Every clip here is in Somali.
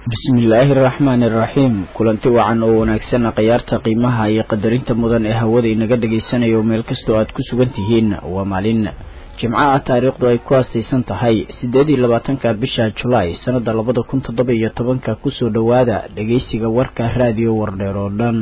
bismillaahi araxmaani araxiim kulanti wacan oo wanaagsan khiyaarta qiimaha iyo qadarinta mudan ee hawada inaga dhagaysanayo meel kastoo aad ku sugan tihiin waa maalin jimco ah taariikhdu ay ku aastaysan tahay siddeed iyo labaatanka bisha julaay sannada labada kun toddoba iyo tobanka kusoo dhowaada dhagaysiga warka raadiyo wardheer oo dhan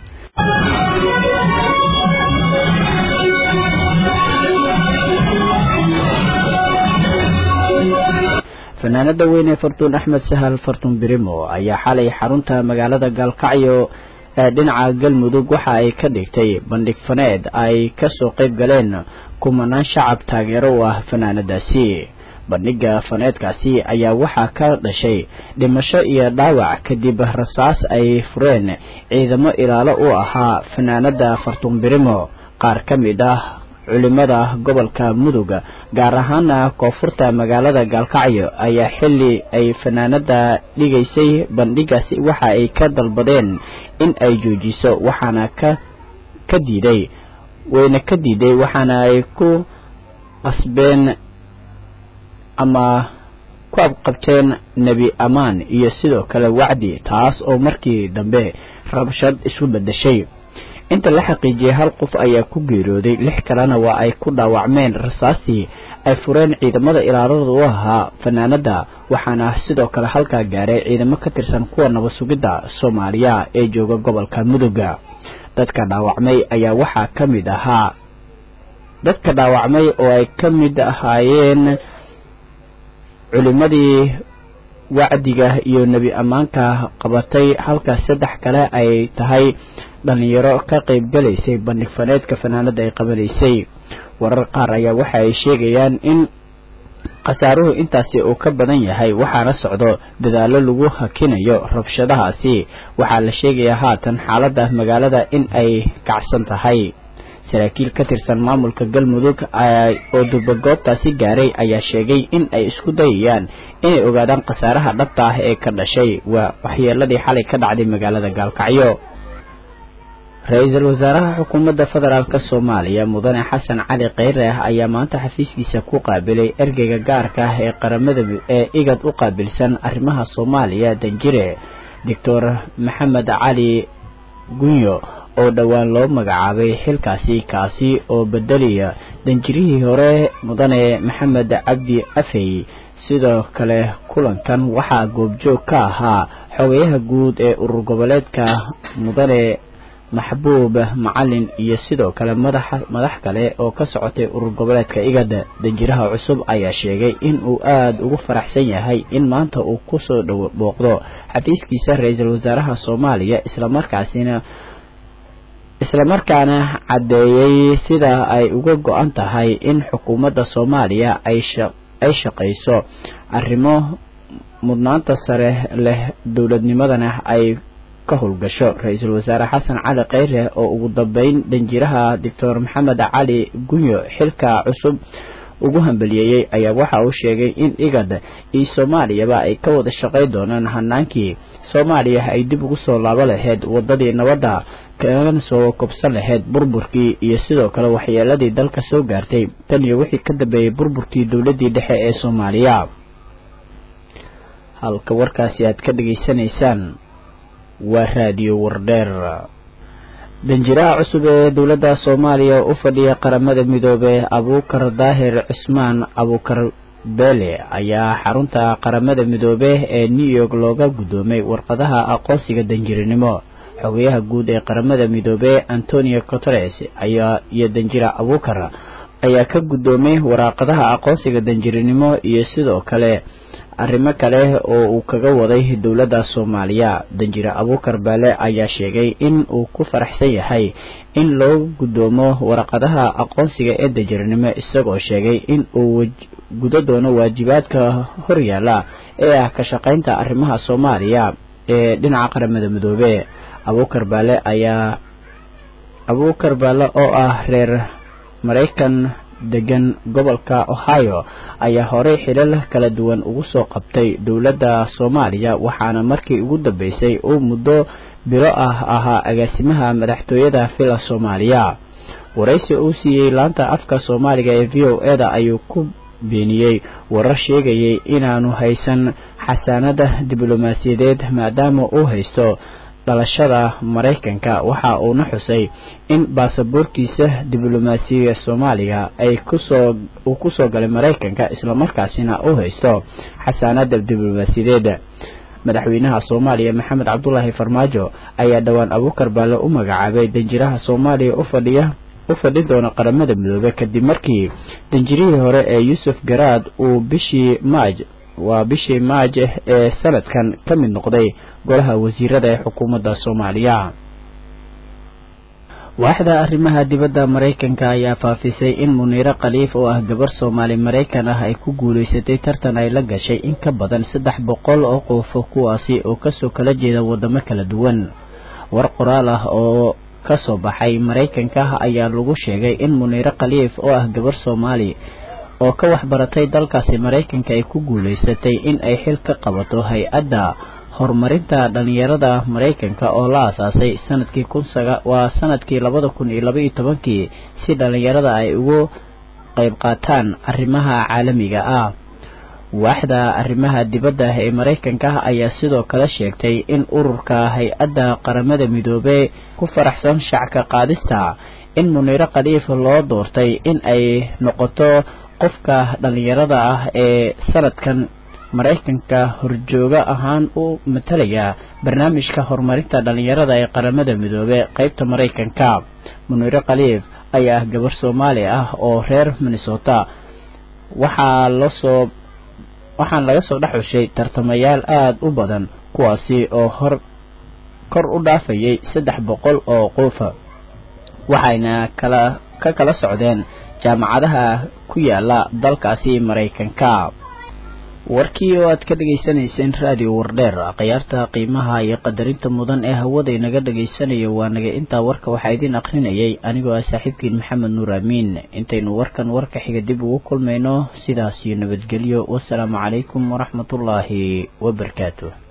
fanaanada weyn ee fartuun axmed sahal fartuun birimo ayaa xalay xarunta magaalada gaalkacyo ee dhinaca galmudug waxa ay ka dhigtay bandhig faneed ay kasoo qayb galeen kumanaan shacab taageero u ah fanaanadaasi bandhiga faneedkaasi ayaa waxaa ka dhashay dhimasho iyo dhaawac kadib rasaas ay fureen ciidamo ilaalo u ahaa fanaanada fartuun birimo qaar ka mid ah culimada gobolka mudug gaar ahaana koonfurta magaalada gaalkacyo ayaa xili ay fanaanada dhigaysay bandhigaasi waxa ay ka dalbadeen in ay joojiso waxaana ka ka diiday wayna ka diiday waxaana ay ku qasbeen ama ku abqabteen nebi amaan iyo sidoo kale wacdi taas oo markii dambe rabshad isu bedeshay inta la xaqiijiyay hal qof ayaa ku geeriyooday lix kalena waa ay ku dhaawacmeen rasaastii ay fureen ciidamada ilaalada u ahaa fanaanada waxaana sidoo kale halkaa gaaray ciidamo ka tirsan kuwa nabad sugidda soomaaliya ee jooga gobolka muduga dadka dhaawacmay ayaa waxaa ka mid ahaa dadka dhaawacmay oo ay ka mid ahaayeen culimadii wacdiga iyo nebi ammaanka qabatay halka saddex kale ay tahay dhalinyaro ka qayb galaysay bandhig faneedka fanaanada ay qabanaysay warar qaar ayaa waxa ay sheegayaan in khasaaruhu intaasi uu ka badan yahay waxaana socdo dadaallo lagu hakinayo rabshadahaasi waxaa la sheegayaa haatan xaaladda magaalada in ay kacsan tahay saraakiil ka tirsan maamulka galmudug oo durbagoobtaasi gaaray ayaa sheegay in ay isku dayayaan inay ogaadaan khasaaraha dhabta ah ee ka dhashay waa waxyeeladii xalay ka dhacday magaalada gaalkacyo ra-iisul wasaaraha xukuumadda federaalk soomaaliya mudane xasan cali kheyre ayaa maanta xafiiskiisa ku qaabilay ergeyga gaarka ah ee qaramada ee igad u qaabilsan arrimaha soomaaliya danjire doctor maxamed cali gunyo oo dhowaan loo magacaabay xilkaasi kaasi oo bedelaya danjirihii hore mudane maxamed cabdi afey sidoo kale kulankan waxaa goobjoog ka ahaa xogayaha guud ee urur goboleedka mudane maxbuub macalin iyo sidoo kale madax madax kale oo ka socotay urur goboleedka igad danjiraha cusub ayaa sheegay in uu aada ugu faraxsan yahay in maanta uu kusoo dhow booqdo xafiiskiisa ra-iisul wasaaraha soomaaliya islamarkaasina islamarkaana caddeeyey sida ay uga go-an tahay in xukuumadda soomaaliya ay ay shaqayso arrimo mudnaanta sare leh dowladnimadana ay ka howlgasho ra-iisul wasaare xasan cali kheyre oo ugu dambeyn danjiraha doctor maxamed cali gunyo xilka cusub ugu hambaliyeeyey ayaa waxa uu sheegay in igad iyo soomaaliyaba ay ka wada shaqay doonaan hanaankii soomaaliya ay dib ugu soo laabo lahayd wadadii nabadda kana soo kobsan lahayd burburkii iyo sidoo kale waxyeeladii dalka soo gaartay tan iyo wixii ka dambeeyey burburkii dowladdii dhexe ee soomaaliya halka warkaasi aad ka dhageysanaysaan waa raadiyo wardheer danjiraha cusub ee dowladda soomaaliya u fadhiya qaramada midoobey abuukar daahir cismaan abuukar beele ayaa xarunta qaramada midoobe ee new york looga guddoomay warqadaha aqoonsiga danjirinimo xogayaha guud ee qaramada midoobe antonio coteres ayaa iyo danjira abuukar ayaa ka guddoomay waraaqadaha aqoonsiga danjirinimo iyo sidoo kale arrimo kale oo uu kaga waday dowladda soomaaliya danjire abuukar baale ayaa sheegay in uu ku faraxsan yahay in loo guddoomo waraqadaha aqoonsiga ee danjirinimo isagoo sheegay in uu gudo doono waajibaadka horyaala ee ah ka shaqaynta arrimaha soomaaliya ee dhinaca qaramada midoobe abuukar baale ayaa abuukar baale oo ah reer maraykan degan gobolka ohio ayaa horey xilal kala duwan ugu soo qabtay dowladda soomaaliya waxaana markii ugu dambeysay uu muddo bilo ah ahaa agaasimaha madaxtooyada villa soomaaliya waraysi uu siiyey laanta afka soomaaliga ee v o e da ayuu ku beeniyey warar sheegayay inaanu haysan xasaanada diblomaasiyadeed maadaama uu haysto dhalashada maraykanka waxa uuna xusay in baasaboorkiisa diblomaasiga soomaaliga ay kusoo uu kusoo galay maraykanka islamarkaasina uu haysto xasaanada diblomaasiyadeed madaxweynaha soomaaliya maxamed cabdulaahi farmaajo ayaa dhowaan abuukar baalle u magacaabay danjiraha soomaaliya u fadhiya u fadhin doona qaramada midoobe kadib markii danjirihii hore ee yuusuf garaad uu bishii maaj waa bishii maaj ee sanadkan ka mid noqday golaha wasiirada ee xukuumadda soomaaliya waaxda arrimaha dibadda maraykanka ayaa faafisay in muniiro khaliif oo ah gabar soomaali maraykan ah ay ku guulaysatay tartan ay la gashay in ka badan saddex boqol oo qof kuwaasi oo kasoo kala jeeda wadamo kala duwan war qoraal ah oo kasoo baxay maraykanka ayaa lagu sheegay in muniiro khaliif oo ah gabar soomaali oo ka waxbaratay dalkaasi maraykanka ay ku guulaysatay in ay xil ka qabato hay-adda horumarinta dhalinyarada maraykanka oo la aasaasay sanadkii waa sanadkii labada kun iyo laba iyo tobankii si dhalinyarada ay ugu qayb qaataan arrimaha caalamiga ah waaxda arrimaha dibadda ee maraykanka ayaa sidoo kale sheegtay in ururka hay-adda qaramada midoobey ku faraxsan shacka qaadista in muniiro khaliif loo doortay in ay noqoto qofka dhalinyarada ah ee sanadkan maraykanka horjooga ahaan u matalaya barnaamijka horumarinta dhalinyarada ee qaramada midoobe qeybta maraykanka muniiro khaliif ayaa ah gabar soomaali ah oo reer minnesota waxaa lasoo waxaana laga soo dhex xushay tartamayaal aada u badan kuwaasi oo hor kor u dhaafayay saddex boqol oo qofa waxayna kala ka kala socdeen jaamacadaha ku yaala dalkaasi maraykanka warkii oo aad ka dhegaysanayseen raadiyo wardheer khiyaarta qiimaha iyo qadarinta mudan ee hawada inaga dhagaysanayo waa naga intaa warka waxaa idiin akrinayay anigoo ah saaxiibkiin maxamed nuur aamiin intaynu warkan warka xiga dib ugu kulmayno sidaas iyo nabadgelyo wasalaamu calaykum waraxmatullaahi wabarakaatu